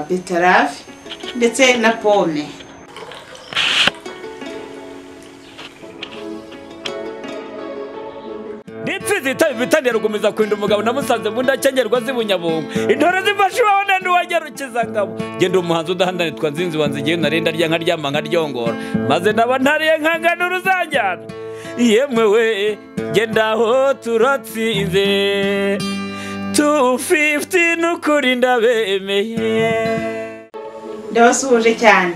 beterave ndetse na pome nitsinzi itaba ibitanira gukomeza kurinda umugabo namusanze mu ndacengerwa z'ibunyabungo intore zifashe iwawe na ntiwagerukiza ngabo genda umuhanzi udahandanitwa nzinzi wanze igihe narenda rya nkaryama nkaryongora maze naba ntariye nkangana uruzanjyana yemwe we genda aho turatsinze tu fifuti n'ukurinda bemeye ndabasuhuje cyane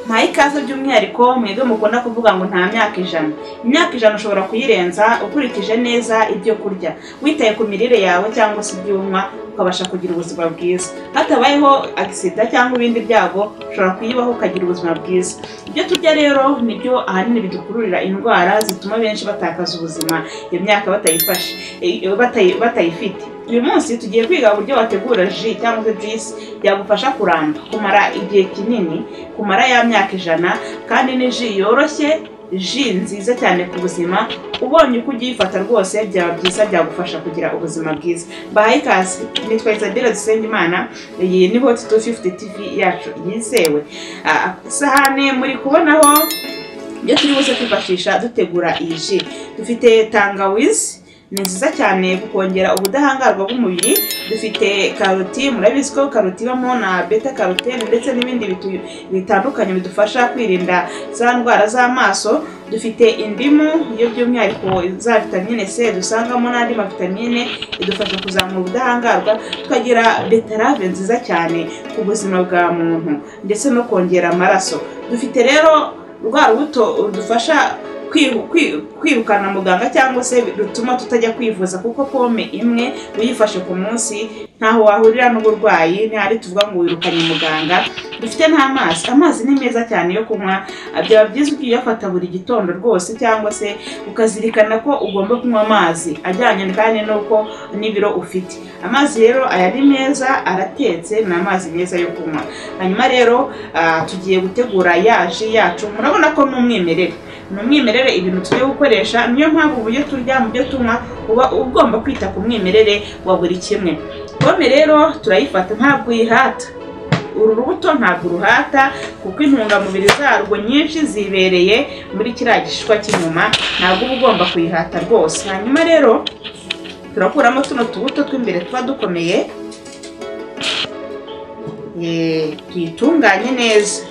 ntahe ikaze by'umwihariko mwebwe mukunda kuvuga ngo nta myaka ijana imyaka ijana ushobora kuyirenza ukurikije neza ibyo kurya witaye ku mirire yawe cyangwa se ibyo unywa ukabasha kugira ubuzima bwiza hatabayeho agisida cyangwa ibindi byago ushobora kuyibaho ukagira ubuzima bwiza ibyo turya rero nibyo ahanini bidukururira indwara zituma benshi batakaza ubuzima iyo myaka batayifashe eh, batayi- batayifite uyu munsi tugiye kwiga uburyo wategura ji cyangwa se juice yagufasha kuramba kumara igihe kinini kumara ya myaka ijana kandi ni ji yoroshye ji nziza cyane ku buzima ubonye uko ugiyifata rwose byaba byiza byagufasha kugira ubuzima bwiza bahaye ikaze nitwa isabelle dusengimana iyi ni hot 250 tv yacu yizewe Ah, isahane muri kubonaho ibyo turi buze kwifashisha dutegura iyi ji dufite tangawizi ni nziza cyane kongera ubudahangarwa bw'umubiri dufite karoti murabizi ko karoti ibamo na beta karotene ndetse n'ibindi bitu- bitandukanye bidufasha kwirinda za ndwara z'amaso dufite indimu iyo by'umwihariko za vitamine c dusangamo n'andi mavitamine idufasha kuzamura ubudahangarwa tukagira beterave nziza cyane ku buzima bwa muntu ndetse no kongera amaraso dufite rero rwa rubuto rudufasha kwiru- kwi- kwirukana muganga cyangwa se rutuma tutajya kwivuza kuko pome imwe uyifashe ku munsi ntaho wahurira n'uburwayi ntihari tuvuga ngo wirukanye muganga dufite n'amazi amazi ni meza cyane yo kunywa byaba byiza ugiye uyafata buri gitondo rwose cyangwa se ukazirikana ko ugomba kunywa amazi ajyanye kandi n'uko n'ibiro ufite amazi rero aya ni meza aratetse ni amazi meza yo kunywa hanyuma rero ah, tugiye gutegura yaji yacu murabona ko ni umwimerere ni umwimerere ibintu tugiye gukoresha niyo mpamvu uburyo turya mu byo tunywa uba ugomba kwita ku mwimerere wa buri kimwe pome rero turayifata ntabwo uyihata uru rubuto ntabwo uruhata kuko intungamubiri zarwo nyinshi zibereye muri kiriya gishishwa cy'inyuma ntabwo uba ugomba kuyihata rwose hanyuma rero turakuramo tuno tubuto tw'imbere tuba dukomeye Eh, tuyitunganye neza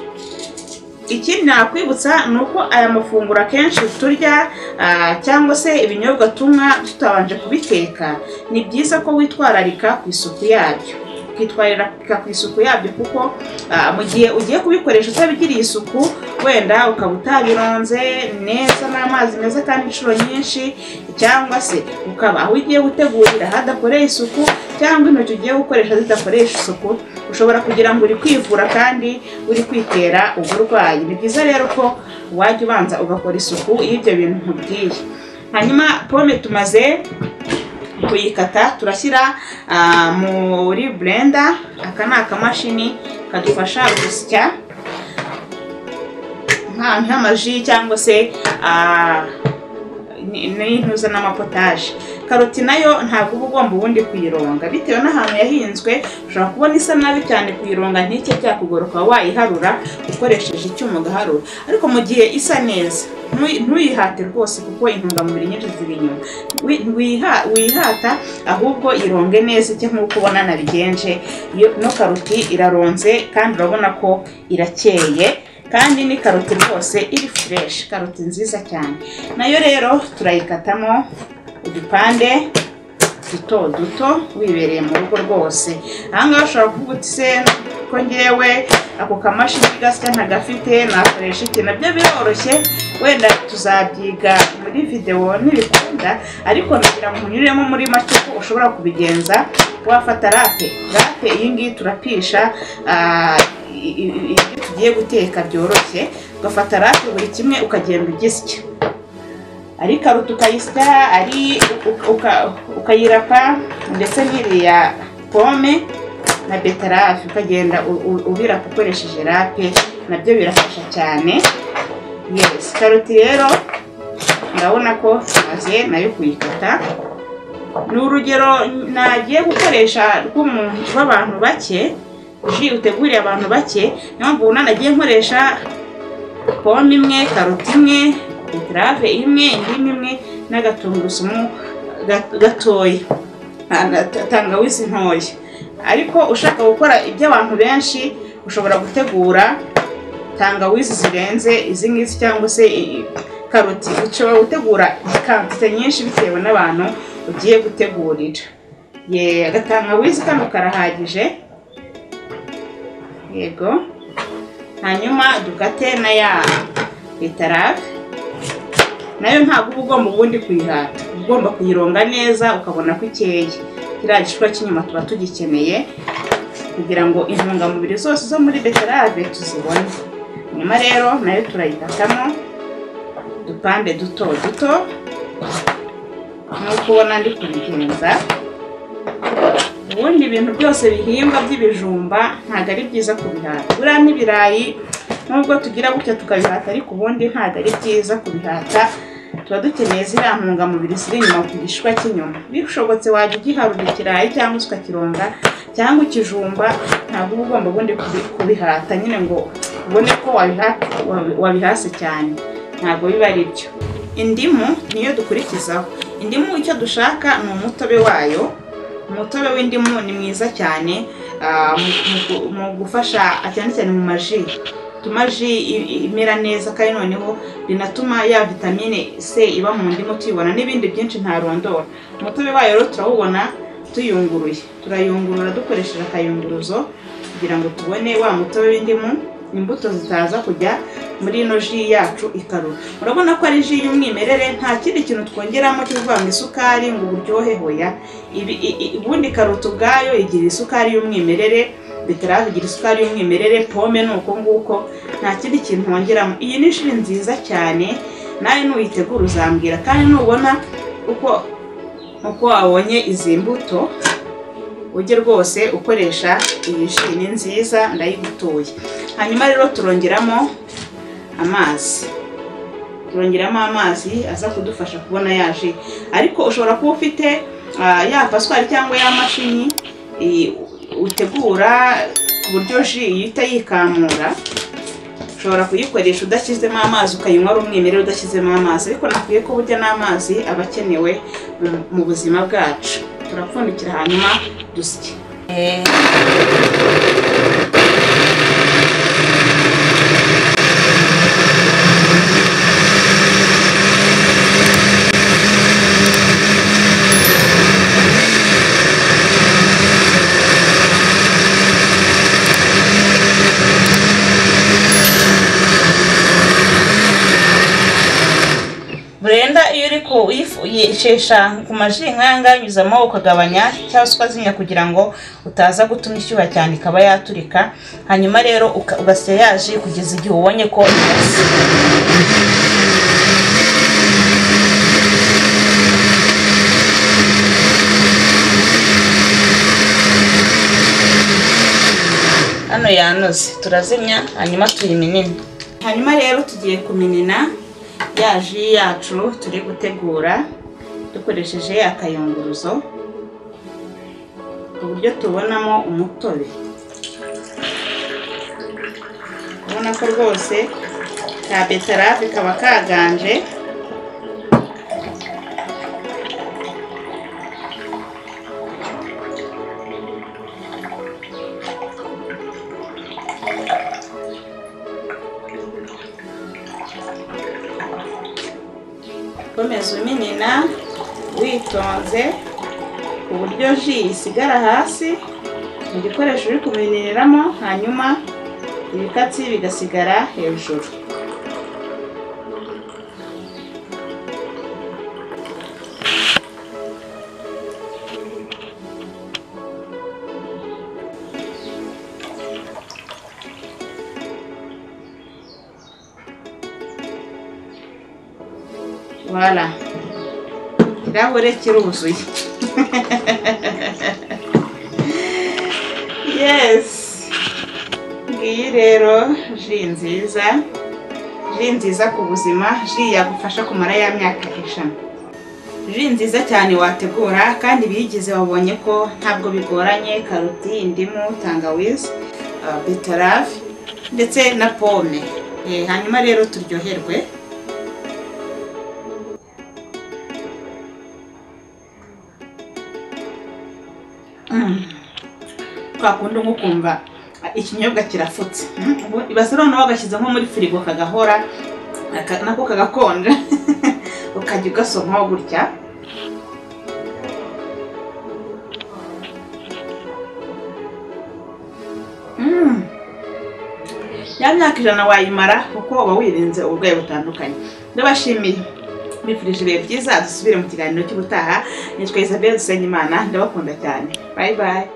ikindi nakwibutsa ni uko aya mafunguro akenshi turya ah, cyangwa se ibinyobwa tunywa tutabanje kubiteka ni byiza ko witwararika ku isuku yabyo ukitwararika ku isuku yabyo kuko ah, mu gihe ugiye kubikoresha utabigiriye isuku wenda ukaba utabironze neza n'amazi meza kandi inshuro nyinshi cyangwa se ukaba aho ugiye gutegurira hadakoreye isuku cyangwa intoki ugiye gukoresha zidakoresha isuku ushobora kugira ngo uri kwivura kandi uri kwitera uburwayi ni byiza rero ko wajya ubanza ugakora isuku y'ibyo bintu nkubwiye hanyuma pome tumaze kuyikata turashyira ah, muri blender aka ni akamashini kadufasha gusya nka- nk'amaji cyangwa se ah, ni- n'intuza n'amapotaje karoti nayo ntabwo uba ugomba ubundi kuyironga bitewe n'ahantu yahinzwe ushobora kubona isa nabi cyane kuyironga ntike byakugoroka wayiharura ukoresheje icyuma ugaharura ariko mu gihe isa neza ntuyi- ntuyihate rwose kuko intungamubiri nyinshi ziri inyuma Wi- wiha- wihata ahubwo ironge neza icyo nk'uko ubona nabigenje Iyo- ino karoti iraronze kandi urabona ko irakeye kandi ni karoti rwose iri fureshi karoti nziza cyane nayo rero turayikatamo udupande duto duto wibereye mu rugo rwose ahangaha ushobora kuvuga uti se ko ngewe ako kamashini gasya ntagafite nakoresha iki nabyo biroroshye wenda tuzabyiga muri videwo nibikunda ariko nagira ngo unyuremo muri make ko ushobora kubigenza wafata rape rape iyi ngiyi turapisha ah, i- i- i- ibyo tugiye guteka byoroshye ugafata rafi buri kimwe ukagenda ugisya ari karoti ukayisya ari u- uka- ukayirapa ndetse n'iriya pome na beterave ukagenda u- u- ubirapa ukoresheje rape nabyo birafasha cyane yes karoti rero ndabona ko tumaze nayo kuyikata ni urugero nagiye gukoresha rw'umuntu rw'abantu bake ji uteguriye abantu bake niyo mpamvu ubu nagiye nkoresha pome imwe karoti imwe beterave imwe indimu imwe n'agatungurusumu ga- gatoya na- na- ta- tangawizi ntoya ariko ushaka gukora iby'abantu benshi ushobora gutegura tangawizi zirenze izi ngizi cyangwa se i- karoti ushobora gutegura kantite nyinshi bitewe n'abantu ugiye gutegurira ye agatangawizi kano karahagije yego hanyuma dukate na ya beterave nayo ntabwo uba ugomba ubundi kuyihata uba ugomba kuyironga neza ukabona ko ikeye kiriya gishishwa cy'inyuma tuba tugikeneye kugira ngo intungamubiri zose zo muri beterave tuzibone nyuma rero nayo turayikatamo udupande duto duto nk'uko ubona ndi kubigenza ubundi ibintu byose bihingwa by'ibijumba ntabwo ari byiza kubihata buriya n'ibirayi nubwo tugira gutya tukabihata ariko ubundi ntabwo ari byiza kubihata tuba dukeneye ziriya ntungamubiri ziri inyuma ku gishwa cy'inyuma bishobotse wajya ugiharura ikirayi cyangwa se ukakironga cyangwa ikijumba ntabwo uba ugomba ubundi kubi- kubihata nyine ngo ubone ko wabiha- wabi- wabihase cyane ntabwo biba ari byo indimu niyo dukurikizaho indimu icyo dushaka ni umutobe wayo umutobe w'indimu ni mwiza cyane ah, mu- mu gu- mu gufasha cyane cyane mu maji bituma ji i- i- imera neza kandi noneho binatuma ya vitamine C iba mu ndimu tuyibona n'ibindi byinshi ntarondora umutobe wayo rero turawubona tuyunguruye turayungurura dukoresheje akayunguruzo kugira ngo tubone wa mutobe w'indimu imbuto zitaza kujya muri ino ji yacu ikarura urabona ko ari ji y'umwimerere nta kindi kintu twongeramo cyo kuvuga ngo isukari ngo uburyohe hoya Ibi- i- i- ubundi karoti ubwayo igira isukari y'umwimerere beterave igira isukari y'umwimerere pome ni uko nguko nta kindi kintu wongeramo iyi ni ji nziza cyane nawe nuyitegura uzambwira kandi nubona uko uko wabonye izi mbuto ujye rwose ukoresha iyi ji ni nziza ndayigutuye hanyuma rero turongeramo amazi turongeramo amazi aza kudufasha kubona ya ji ariko ushobora kuba ufite ah, ya paswari cyangwa ya mashini i- utegura ku buryo ji iyo itayikamura ushobora kuyikoresha udashyizemo amazi ukayinywa ari umwimerere udashyizemo amazi ariko nakwiye ko burya n'amazi aba akenewe mu- mu buzima bwacu turapfundikira hanyuma dusye burenda iyo uri kuyishesha ku maji nkaya ngaya unyuzamo ukagabanya cyangwa se ukazinya kugira ngo utaza gutuma ishyuha cyane ikaba yaturika hanyuma rero uka- ugasya ya ji kugeza igihe ubonye ko imaze hano yanoze turazimya hanyuma tuyiminina hanyuma rero tugiye kuminina ya ji yacu turi gutegura dukoresheje akayunguruzo ku buryo tubonamo umutobe ubona ko rwose ka beterave kaba kaganje komeza uminina witonze ku buryo ji isigara hasi mu gikoresho uri kumininiramo hanyuma ibikatsi bigasigara hejuru wala ikirahure kiruzuye yes ngiyi rero ji nziza ji nziza ku buzima ji yagufasha kumara ya myaka ijana ji nziza cyane wategura kandi ibiyigize wabonye ko ntabwo bigoranye karoti indimu tangawizi ah, beterave ndetse na pome Eh, hanyuma rero turyoherwe Mm. kwa kundi nko kumva ah, ikinyobwa kirafutse Mm, ubu ibase noneho bagashyize nko muri firigo kagahora aka- nako kagakonja ukajya ugasomaho gutya Mm. ya myaka ijana wayimara kuko uba wirinze uburwayi butandukanye ndabashimiye mbifurije ibihe byiza dusubire mu kiganiro cy'ubutaha nitwa isabelle dusenyimana ndabakunda cyane bayi bayi